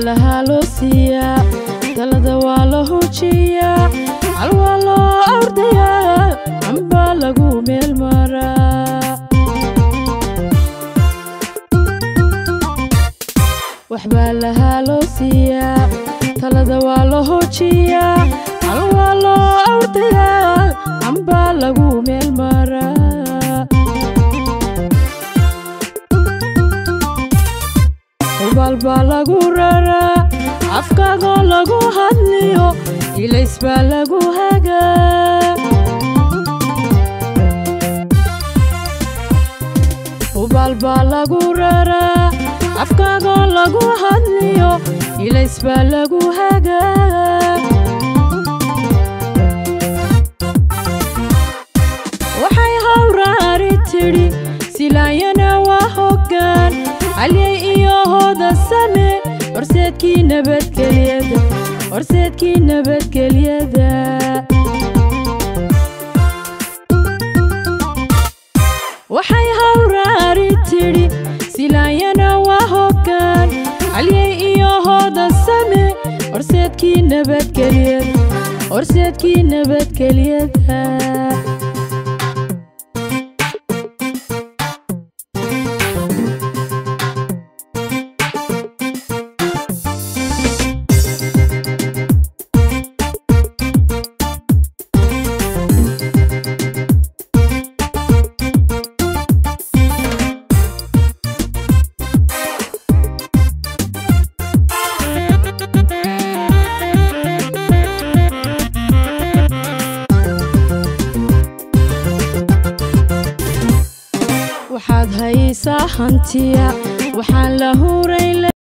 lahaa loo siiyaa talada waa la hujiyaa hal waa loo ordayaa amba lagu meel maraa waxbaa lahaa loo siiyaa talada waa la hujiyaa hal waa loo ordayaa amba lagu meel maraa hubaal baa lagu raraa afkaagoo lagu hadliyo ilays baa lagu hagaa hubaal baa lagu raraa afkaagoo lagu hadliyo ilays baa lagu hagaa waxay hawraari tidhi silaayana waa hoggaan halyay iyo hooda same horseedkii nabadgelyada horseedkii nabadgelyada waxay hawraari tidhi silaayana waa hoggaan halyay iyo hooda same horseedkii nabadgelyada horseedkii nabadgelyada waxaad haysaa hantiya waxaan la huray